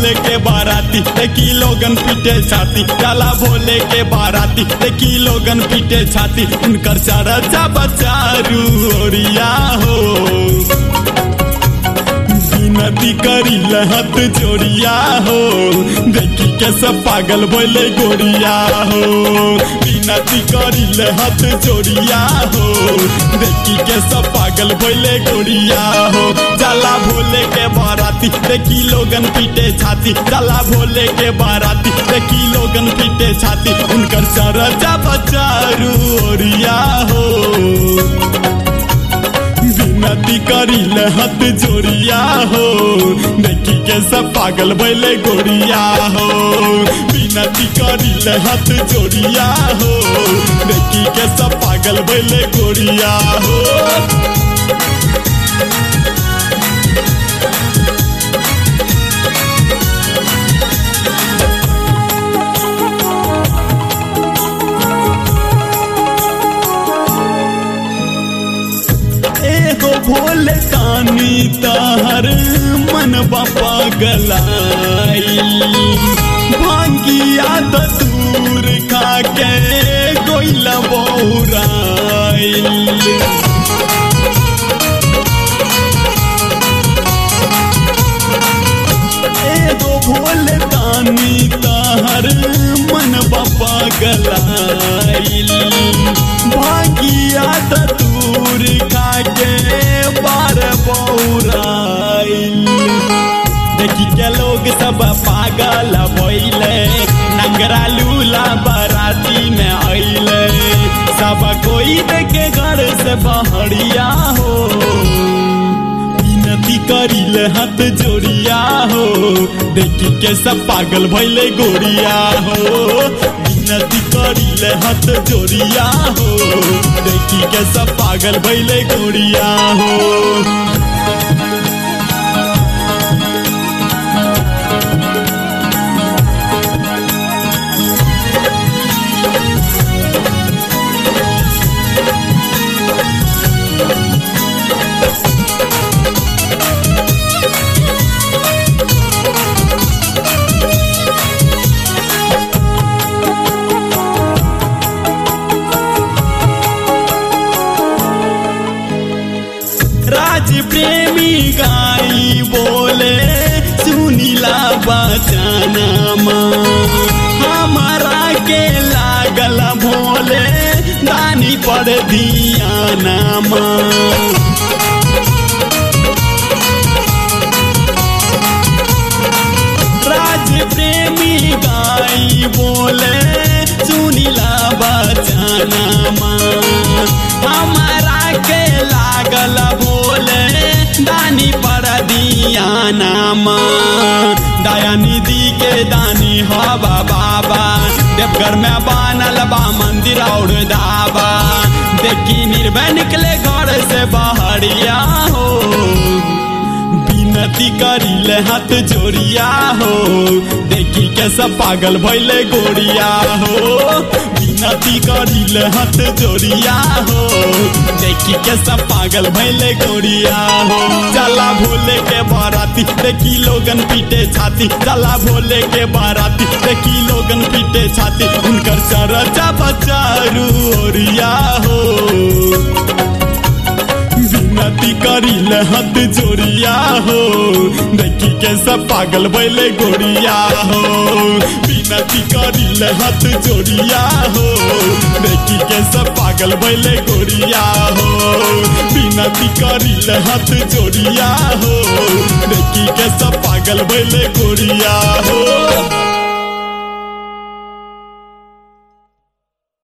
भोले के बाराती देखी लोगन पीटे छाती चला भोले के बाराती देखी लोगन पीटे छाती उनकर चरचा बचारू ओरिया हो नदी करी लहत जोड़िया हो देखी के सब पागल बोले गोरिया हो बिनती करी लहत जोड़िया हो देखी के सब पागल बोले गोरिया हो चला भोले के बाराती देखी लोगन पीटे छाती चला भोले के बाराती देखी लोगन पीटे छाती उनकर सरजा बचारू ओरिया हो नदी करी लहत जोड़िया हो देखी के सब पागल भैले गोरिया हो बिनती करी लहत जोड़िया हो देखी के सब पागल भैले गोरिया हो एगो भोले कानी तार मन बापा गलाई भांगिया दूर खा के गोइला बौराइल एगो भोले तानी तार मन बापा गलाइल भागिया दूर खाके बार बौराइल देखी के लोग सब पागल भइले नंगरा लूला बाराती में अइले सब कोई देखे घर से बहरिया हो विनती करिले हाथ जोड़िया हो देखी के सब पागल भइले गोरिया हो विनती करिले हाथ जोड़िया हो देखी के सब पागल भइले गोरिया हो राज प्रेमी गाई बोले सुनीला बचाना हमारा के लागल भोले दानी पर दिया नामा राज प्रेमी गाई बोले सुनीला बचाना हमारा के लागल भोले दानी पर दिया नाम दया निधि के दानी हवा बाबा देवघर में बनल बा मंदिर और धाबा देखी निर्भय निकले घर से बहरिया हो विनती करिले हाथ जोड़िया हो देखी के सब पागल भैले गोरिया हो विनती करिले हाथ जोड़िया हो देखी के सब पागल भैले गोरिया हो चला भोले के बाराती देखी लोगन पीटे छाती चला भोले के बाराती देखी लोगन पीटे छाती उनकर चरचा बचारू ओरिया हो विनती करिले हाथ जोड़िया हो देखी के सब पागल बैले गोरिया हो विनती करिले हाथ जोड़िया हो देखी के सब पागल बैले गोरिया हो विनती करिले हाथ जोड़िया हो देखी के सब पागल बैले गोरिया हो